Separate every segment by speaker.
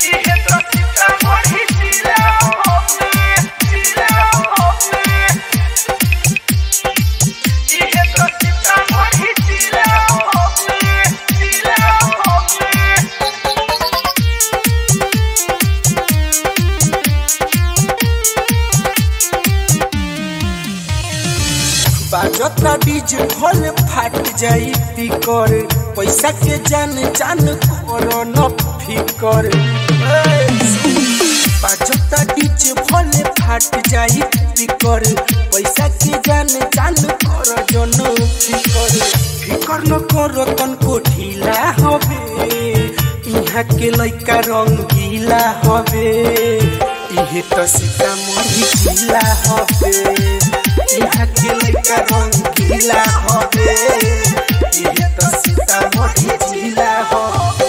Speaker 1: बाजता डीजे भल फाट जाई पिकर पैसा के जान जान करो न फिकर बाजता डीजे भल फाट जाई पिकर पैसा के जान जान करो जो न फिकर फिकर न करो तनको ढीला हवे इहाँ के लइका रंगीला हवे इहे त सीतामढ़ी जिला हवे इहाँ के लइका रंगीला हवे इहे त सीतामढ़ी जिला हवे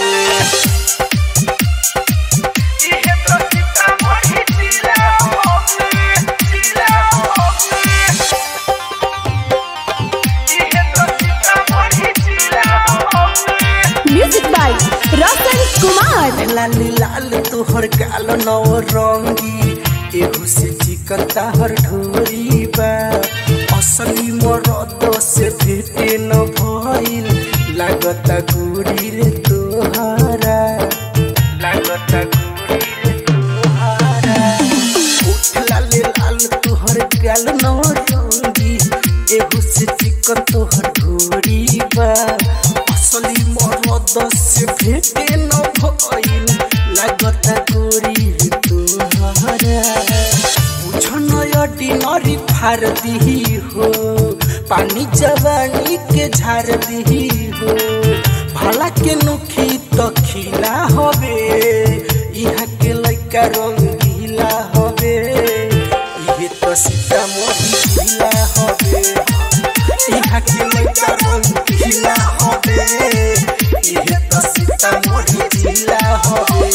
Speaker 2: म्यूजिक बाय रतन कुमार
Speaker 1: लाल लाल तोहर गाल नौ रंगी एहू से चिकन ताहर ढोरी बा असली मरद से भेटे न भइल लागता गुड़ी रे तोहरा लागता गुड़ी रे तोहरा उठ लाल लाल तोहर गाल नौ रंगी एहू से चिकन तोहर ढोरी बा असली मरद से भेटे न भइल लागता गोरी तोहरा बुझन ऑर्डिनरी फार दिही हो पानी जवानी के झार दिही हो भला के नुखी तो खिला हवे यहाँ के लइका रंगीला हवे इहे तो सीतामढ़ी जिला हवे इहाँ के लइका रंगीला हवे इहे त सीतामढ़ी जिला हवे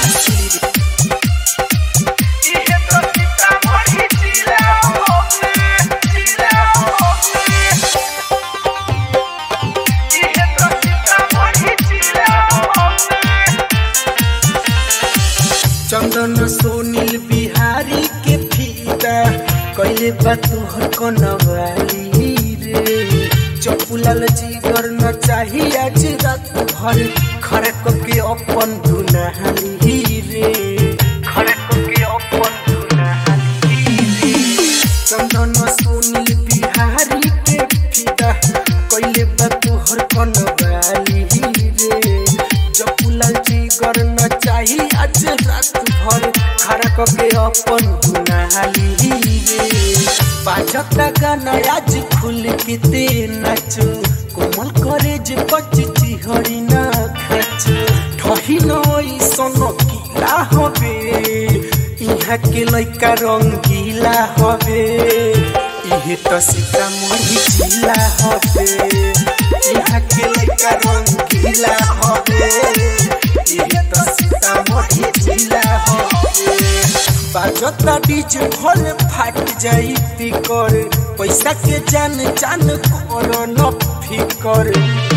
Speaker 1: चंदन सोनील बिहारी के फीदा कैले बा तोहर कनवाली रे चपुलाल जीगर न चाही आज रात भर खड़क के अपन दुनहाली रे खड़क के अपन दुनहाली रे चंदन सोनील बिहारी के फीदा कैले बा तोहर कनवाली रे जपुलाल जीगर न चाही आज रात भर खड़क के अपन दुनहाली रे बाजता गाना आज खुल के ते नाचो कोमल करे जे बचची हरी ना खाचो ठही नई सन किला हवे इहाँ के लइका रंगीला हवे इहे त सीतामढ़ी जिला हवे इहाँ के लइका रंगीला हवे इहे त सीतामढ़ी जिला हवे बाजता डीजे भल फाट जाई पिकर पैसा के जान जान कर न फिकर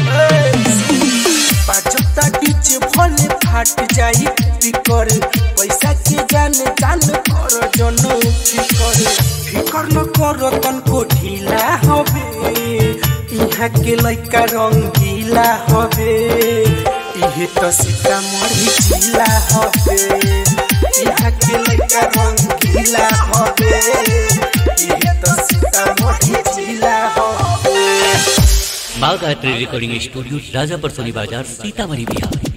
Speaker 1: बाजता डीजे भल फाट जाई पिकर पैसा के जान जान कर जन फिकर फिकर न कर तनको ढीला हवे इहाँ के लइका रंगीला हवे इहे त सीतामढ़ी जिला हवे यहाँ के लइका रंगीला हवे इहे त सीतामढ़ी जिला हवे
Speaker 3: Bagh art recording studio Rajapar Soni Bazaar Sitamarhi Bihar